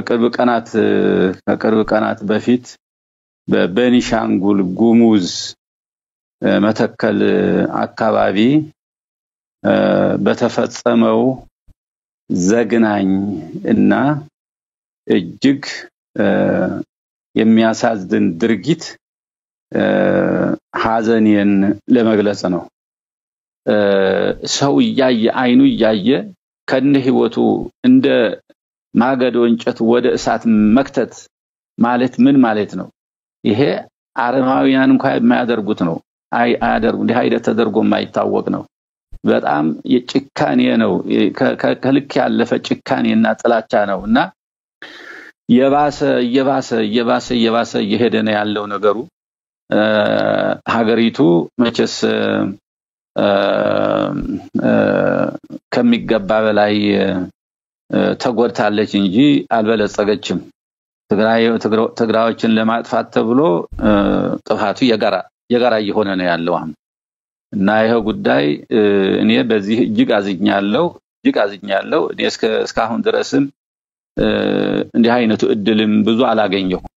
ከቅርብ ቀናት ከቅርብ ቀናት በፊት በቤኒሻንጉል ጉሙዝ መተከል አካባቢ በተፈጸመው ዘግናኝ እና እጅግ የሚያሳዝን ድርጊት ሀዘኔን ለመግለጽ ነው። ሰው እያየ አይኑ እያየ ከነ ህይወቱ እንደ ማገዶ እንጨት ወደ እሳት መክተት ማለት ምን ማለት ነው? ይሄ አረማውያን እንኳ የማያደርጉት ነው። አይ አያደርጉ እንዲህ አይነት ተደርጎ የማይታወቅ ነው። በጣም የጭካኔ ነው። ከልክ ያለፈ ጭካኔና ጥላቻ ነው እና የባሰ እየባሰ እየባሰ እየባሰ እየሄደ ነው ያለው ነገሩ። ሀገሪቱ መቼስ ከሚገባ በላይ ተጎድታለች እንጂ አልበለጸገችም። ትግራዮችን ለማጥፋት ተብሎ ጥፋቱ የጋራ የጋራ እየሆነ ነው ያለው አሁን እና ይሄ ጉዳይ እኔ በዚህ እጅግ አዝኛለሁ፣ እጅግ አዝኛለሁ። እኔ እስካሁን ድረስም እንዲህ አይነቱ እድልም ብዙ አላገኘሁም።